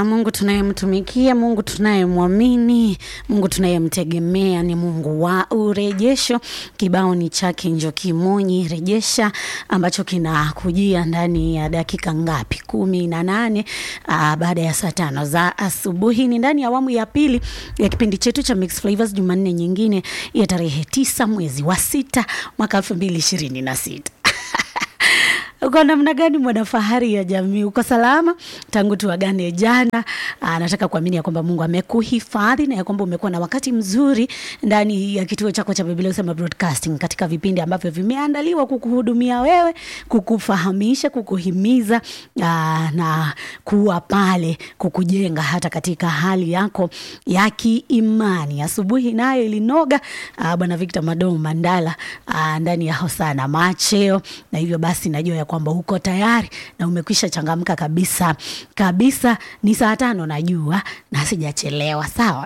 Ah, Mungu tunayemtumikia, Mungu tunayemwamini, Mungu tunayemtegemea ni Mungu wa urejesho. Kibao ni chake Njoki Monyi rejesha, ambacho kinakujia ndani ya dakika ngapi? kumi na nane ah, baada ya saa tano za asubuhi. Ni ndani ya awamu ya pili ya kipindi chetu cha Mix Flavors, Jumanne nyingine ya tarehe tisa mwezi wa sita mwaka elfu mbili ishirini na sita. Uko namna gani mwanafahari ya jamii? Uko salama tangu tuagane jana? Aa, nataka kuamini ya kwamba Mungu amekuhifadhi na ya kwamba umekuwa na wakati mzuri ndani ya kituo chako cha Biblia Usema Broadcasting, katika vipindi ambavyo vimeandaliwa kukuhudumia wewe, kukufahamisha, kukuhimiza aa, na kuwa pale kukujenga hata katika hali yako ya kiimani. Asubuhi nayo ilinoga. Aa, Bwana Victor Madomo Mandala aa, ndani ya Hosana Macheo, na hivyo basi najua ya kwamba uko tayari na umekwisha changamka kabisa kabisa. Ni saa tano najua, na sijachelewa sawa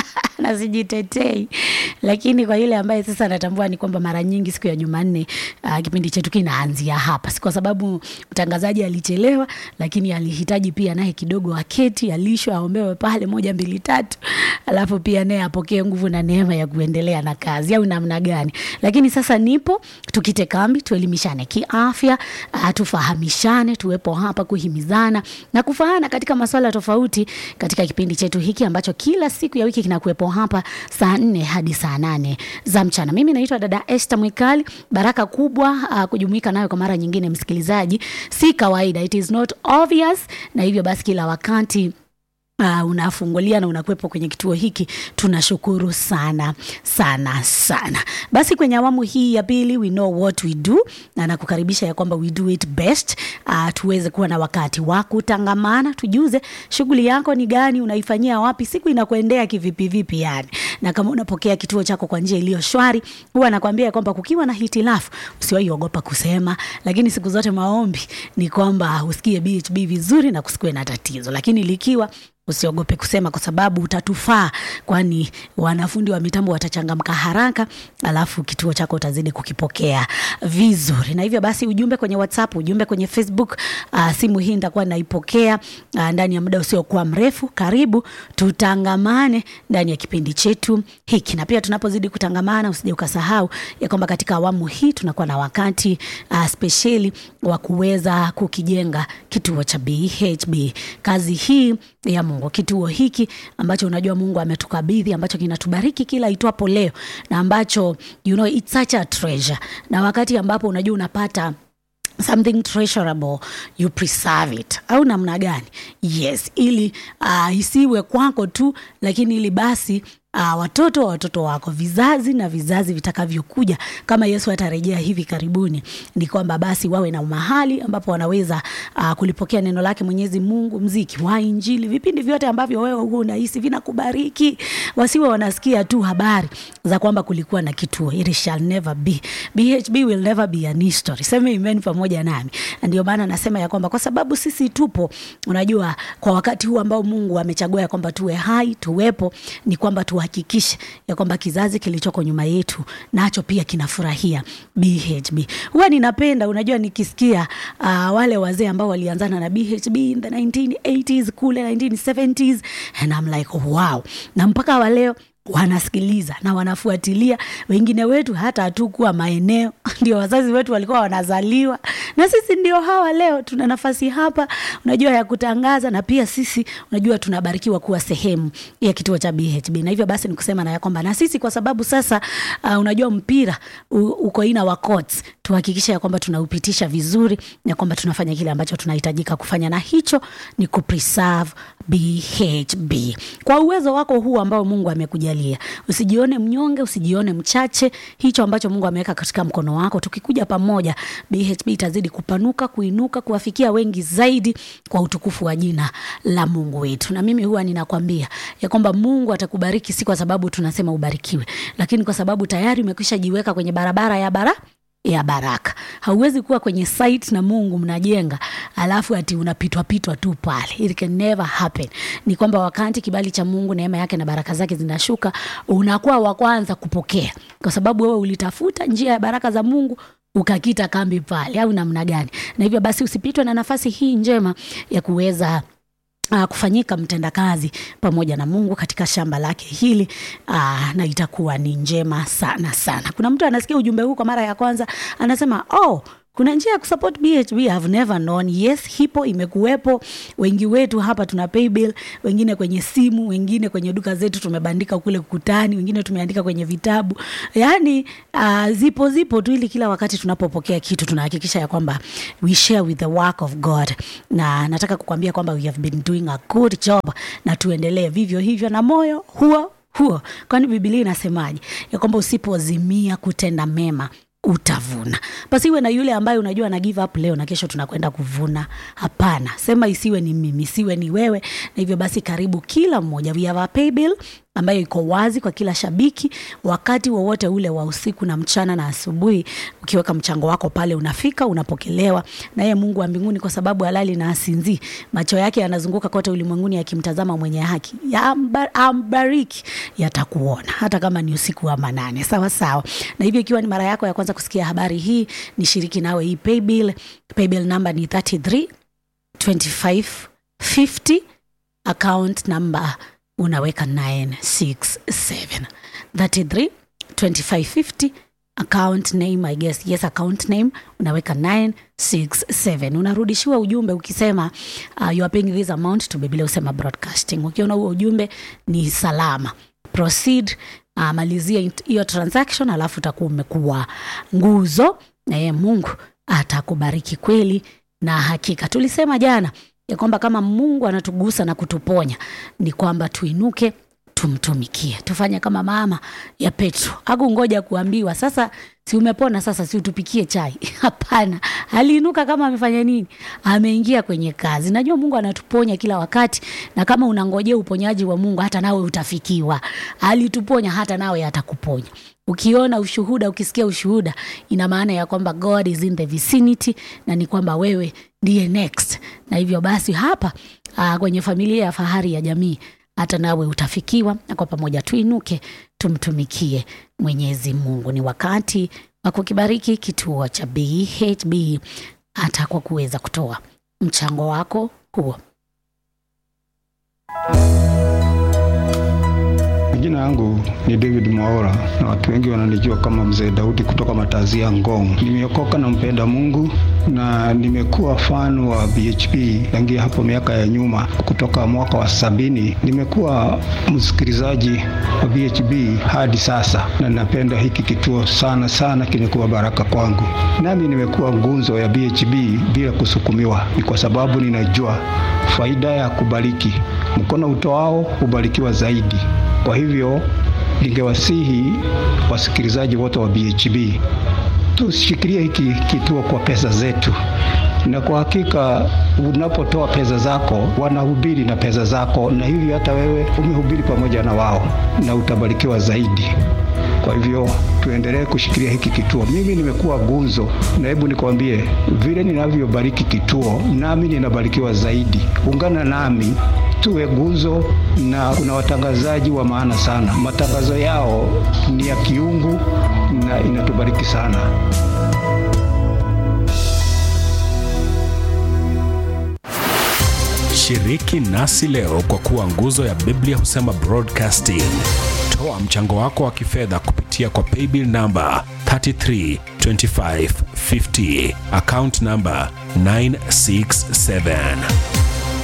na sijitetei, lakini kwa yule ambaye sasa anatambua ni kwamba mara nyingi siku ya Jumanne uh, kipindi chetu kinaanzia hapa, si kwa sababu mtangazaji alichelewa, lakini alihitaji pia naye kidogo aketi, alishwe, aombewe pale moja mbili tatu, alafu pia naye apokee nguvu na neema ya kuendelea na kazi, au namna gani? Lakini sasa nipo, tukite kambi, tuelimishane kiafya, uh, tufahamishane, tuwepo hapa kuhimizana na kufahana katika masuala tofauti katika kipindi chetu hiki ambacho kila siku ya wiki kinakuwepo hapa saa nne hadi saa nane za mchana. Mimi naitwa dada Esther Mwikali. Baraka kubwa uh, kujumuika nayo kwa mara nyingine, msikilizaji, si kawaida, it is not obvious, na hivyo basi kila wakati Uh, unafungulia na unakuwepo kwenye kituo hiki, tunashukuru sana sana sana. Basi kwenye awamu hii ya pili, we know what we do, na nakukaribisha ya kwamba we do it best. Uh, tuweze kuwa na wakati wa kutangamana, tujuze shughuli yako ni gani, unaifanyia wapi, siku inakuendea kivipi vipi yani, na kama unapokea kituo chako kwa njia iliyo shwari, huwa nakwambia ya kwamba kukiwa na hitilafu usiwahi ogopa kusema, lakini siku zote maombi ni kwamba usikie BHB vizuri na kusikue na tatizo, lakini likiwa usiogope kusema kwa sababu utatufaa, kwani wanafundi wa mitambo watachangamka haraka, alafu kituo chako utazidi kukipokea vizuri. Na hivyo basi, ujumbe kwenye WhatsApp, ujumbe kwenye Facebook, uh, simu hii nitakuwa naipokea uh, ndani ya muda usiokuwa mrefu. Karibu tutangamane ndani ya kipindi chetu hiki, na pia tunapozidi kutangamana, usije ukasahau ya kwamba katika awamu hii tunakuwa na wakati uh, spesheli wa kuweza kukijenga kituo cha BHB. Kazi hii ya Mungu, kituo hiki ambacho unajua Mungu ametukabidhi, ambacho kinatubariki kila itwapo leo, na ambacho you know, it's such a treasure, na wakati ambapo unajua unapata something treasurable you preserve it, au namna gani? Yes, ili uh, isiwe kwako tu, lakini ili basi Uh, watoto wa watoto wako, vizazi na vizazi vitakavyokuja, kama Yesu atarejea hivi karibuni, ni kwamba basi wawe na mahali ambapo wanaweza uh, kulipokea neno lake Mwenyezi Mungu, mziki wa Injili, vipindi vyote ambavyo wewe huo unahisi vinakubariki, wasiwe wanasikia tu habari za kwamba kulikuwa na kituo. It shall never be, BHB will never be an history. Sema amen pamoja nami. Ndio maana nasema ya kwamba kwa sababu sisi tupo, unajua, kwa wakati huu ambao Mungu amechagua ya kwamba tuwe hai, tuwepo, ni kwamba tu hakikishe ya kwamba kizazi kilichoko nyuma yetu nacho pia kinafurahia BHB. Huwa ninapenda unajua, nikisikia uh, wale wazee ambao walianzana na BHB in the 1980s kule 1970s and I'm like wow, na mpaka wa leo wanasikiliza na wanafuatilia. Wengine wetu hata hatukuwa maeneo, ndio wazazi wetu walikuwa wanazaliwa, na sisi ndio hawa leo tuna nafasi hapa, unajua ya kutangaza, na pia sisi unajua tunabarikiwa kuwa sehemu ya kituo cha BHB. Na hivyo basi nikusema na ya kwamba na sisi kwa sababu sasa uh, unajua mpira u, uko ina wa courts, tuhakikishe ya kwamba tunaupitisha vizuri na kwamba tunafanya kile ambacho tunahitajika kufanya, na hicho ni kupreserve BHB kwa uwezo wako huu ambao Mungu amekujalia. Usijione mnyonge, usijione mchache. Hicho ambacho Mungu ameweka katika mkono wako, tukikuja pamoja, BHB itazidi kupanuka, kuinuka, kuwafikia wengi zaidi kwa utukufu wa jina la Mungu wetu. Na mimi huwa ninakwambia ya kwamba Mungu atakubariki, si kwa sababu tunasema ubarikiwe, lakini kwa sababu tayari umekwisha jiweka kwenye barabara ya bara ya baraka. Hauwezi kuwa kwenye site na Mungu mnajenga alafu ati unapitwa pitwa tu pale. It can never happen. Ni kwamba wakati kibali cha Mungu, neema yake na baraka zake zinashuka, unakuwa wa kwanza kupokea, kwa sababu wewe ulitafuta njia ya baraka za Mungu ukakita kambi pale, au namna gani? Na hivyo basi usipitwe na nafasi hii njema ya kuweza Uh, kufanyika mtendakazi pamoja na Mungu katika shamba lake hili uh, na itakuwa ni njema sana sana. Kuna mtu anasikia ujumbe huu kwa mara ya kwanza anasema oh, kuna njia ya kusupport BHB I have never known. Yes, hipo imekuwepo. Wengi wetu hapa tuna paybill, wengine kwenye simu, wengine kwenye duka zetu tumebandika kule kukutani, wengine tumeandika kwenye vitabu. Yaani uh, zipo zipo tu, ili kila wakati tunapopokea kitu tunahakikisha ya kwamba we share with the work of God, na nataka kukwambia kwamba we have been doing a good job, na tuendelee vivyo hivyo na moyo huo huo, kwani Biblia inasemaje ya kwamba usipozimia kutenda mema utavuna. Basi iwe na yule ambaye unajua na give up leo na kesho tunakwenda kuvuna. Hapana, sema isiwe ni mimi, isiwe ni wewe. Na hivyo basi, karibu kila mmoja, we have a paybill ambayo iko wazi kwa kila shabiki, wakati wowote ule wa usiku na mchana na asubuhi. Ukiweka mchango wako pale, unafika unapokelewa na yeye Mungu wa mbinguni, kwa sababu halali na asinzi, macho yake yanazunguka kote ulimwenguni yakimtazama mwenye haki, ambariki, yatakuona hata kama ni usiku wa manane. Sawa sawa. Na hivyo ikiwa ni mara yako ya kwanza kusikia habari hii, nishiriki nawe hii paybill. Paybill number ni 33 25 50 account number unaweka 967 33 2550 account name I guess yes account name unaweka 967 unarudishiwa ujumbe ukisema uh, you are paying this amount to Biblia usema broadcasting ukiona huo ujumbe ni salama proceed uh, malizia hiyo transaction alafu utakuwa umekuwa nguzo na yeye Mungu atakubariki kweli na hakika tulisema jana ya kwamba kama Mungu anatugusa na kutuponya ni kwamba tuinuke tumtumikie, tufanye kama mama ya Petro. Hakungoja kuambiwa sasa, si umepona sasa, si utupikie chai? Hapana, aliinuka kama amefanya nini? Ameingia kwenye kazi. Najua Mungu anatuponya kila wakati, na kama unangojea uponyaji wa Mungu, hata nawe utafikiwa. Alituponya, hata nawe atakuponya. Ukiona ushuhuda, ukisikia ushuhuda, ina maana ya kwamba God is in the vicinity, na ni kwamba wewe ndiye next. Na hivyo basi hapa aa, kwenye familia ya Fahari ya Jamii hata nawe utafikiwa, na kwa pamoja tuinuke tumtumikie Mwenyezi Mungu. Ni wakati wa kukibariki kituo cha BHB hata kwa kuweza kutoa mchango wako huo. Jina yangu ni David Mwaora na watu wengi wananijua kama Mzee Daudi kutoka Matazia Ngong. Nimeokoka na mpenda Mungu na nimekuwa fan wa BHP tangia hapo miaka ya nyuma, kutoka mwaka wa sabini. Nimekuwa msikilizaji wa BHP hadi sasa, na napenda hiki kituo sana sana, kimekuwa baraka kwangu. Nami nimekuwa ngunzo ya BHP bila kusukumiwa, ni kwa sababu ninajua faida ya kubariki. Mkono utoao hubarikiwa zaidi. Kwa hivyo ningewasihi wasikilizaji wote wa BHB tushikilie hiki kituo kwa pesa zetu, na kwa hakika unapotoa pesa zako wanahubiri na pesa zako, na hivyo hata wewe umehubiri pamoja na wao na utabarikiwa zaidi. Kwa hivyo tuendelee kushikilia hiki kituo. Mimi nimekuwa gunzo, na hebu nikwambie vile ninavyobariki kituo, nami ninabarikiwa zaidi. Ungana nami tuwe guzo, na kuna watangazaji wa maana sana. Matangazo yao ni ya kiungu na inatubariki sana. Shiriki nasi leo kwa kuwa nguzo ya Biblia husema broadcasting. Toa mchango wako wa kifedha kupitia kwa paybill namba 332550 account namba 967